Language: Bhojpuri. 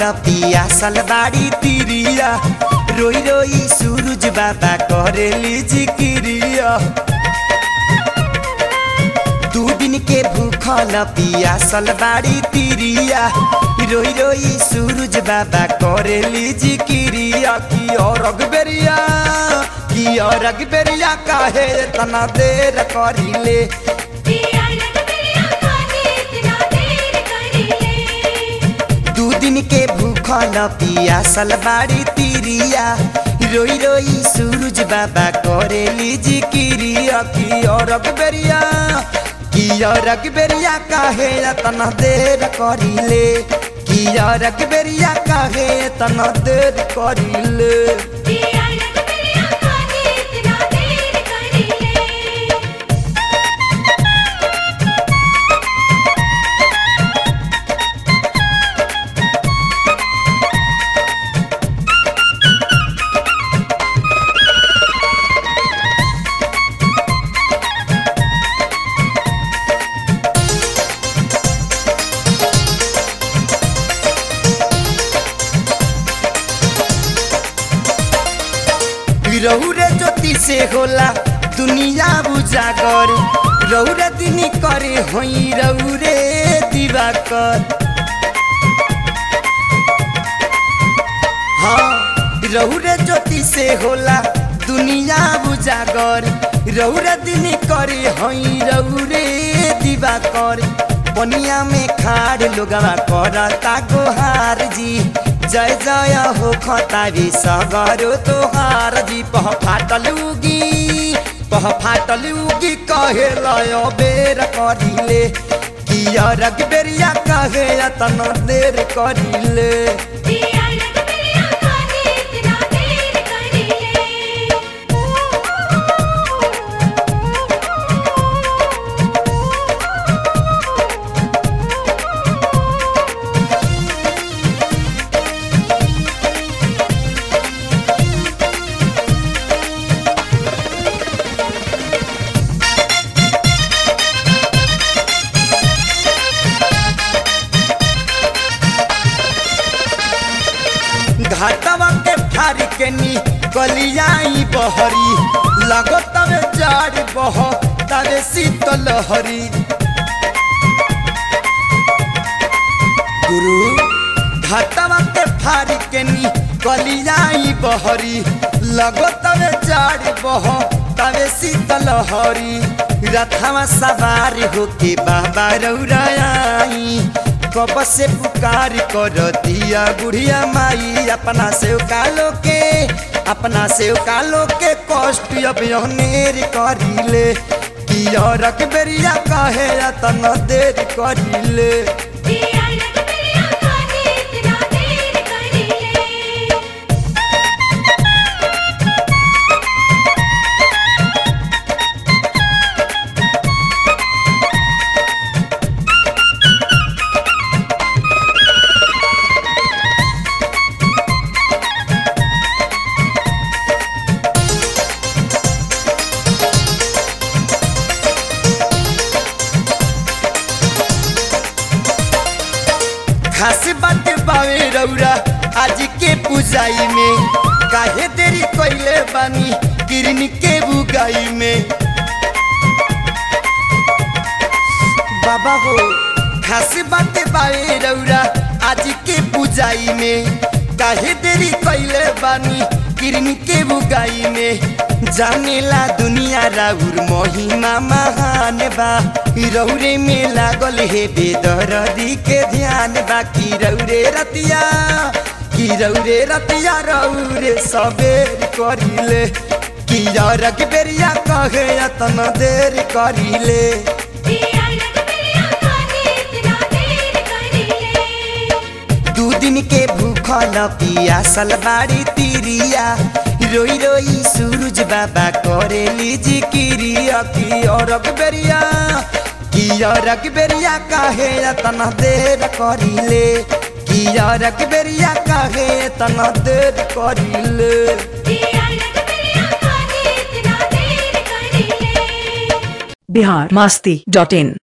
पियासल बाड़ी तिरिया रोई रोई सूरज बाबा करेली जिक्रिया दू दिन के भूखल पियासल बाड़ी तिरिया रोई रोई सूरज बाबा करेली जिक्रिया की और अगबेरिया की और अगबेरिया काहे तना देर करिले पिया लग पिया काहे इतना देर करिले दू दिन के भूखल पियासल बाड़ी तिरिया रोई रोई सूरज बाबा करेली जिक्रिया की और अगबेरिया की और अगबेरिया काहे तना देर करिले की और अगबेरिया काहे तना देर करिले पिया लग पिया काहे इतना देर करिले रौरे ज्योति से होला दुनिया उजागर रौरे दिन करे होई रौरे दिवाकर हाँ रौरे ज्योति से होला दुनिया उजागर रौरे दिन करे होई रौरे दिवाकर बनिया में खाड़ लोगवा करता गोहार जी जय जय हो खतारी सगरो तोहार जी पह फाटल उगी पह फाटल उगी कहे लय बेर करिले किया रग बेरिया कहे तन देर करिले पिया लग पिया काहे इतना देर करिले घाटवा के फारी के नी गलियाई बहरी लगो तवे जाड़ बह तवे शीतल हरी गुरु घाटवा के फारी के नी गलियाई बहरी लगो तवे जाड़ बह तवे शीतल हरी रथवा सवार होके बाबा रौराई कब से पुकार कर दिया बुढ़िया माई अपना से कालो के अपना से कालो के कष्ट अब अनेर करिले किया रख बेरिया कहे तन देर करिले पिया लग पिया काहे इतना देर करिले खास बात बावे रौरा आज के पूजाई में काहे देरी कइले बानी किरनी के बुगाई में बाबा हो खास बात बावे रौरा आज के पूजाई में काहे देरी कइले बानी किरनी के बुगाई में जानेला दुनिया राउर महिमा महान बा रौरे में लागल हे बेदरदी के ध्यान बा की रौरे रतिया की रौरे रतिया रौरे सबेर करिले की रग बेरिया कहे तन देर करिले पिया लग पिया काहे इतना देर करिले दू दिन के भूखल पियासल बाड़ी तिरिया रोई रोई सूरज बाबा करेली जिक्रिया की और बेरिया की और बेरिया काहे तना देर करिले की और बेरिया काहे तना देर करिले पिया लग पिया काहे इतना देर करिले बिहार मस्ती डॉट इन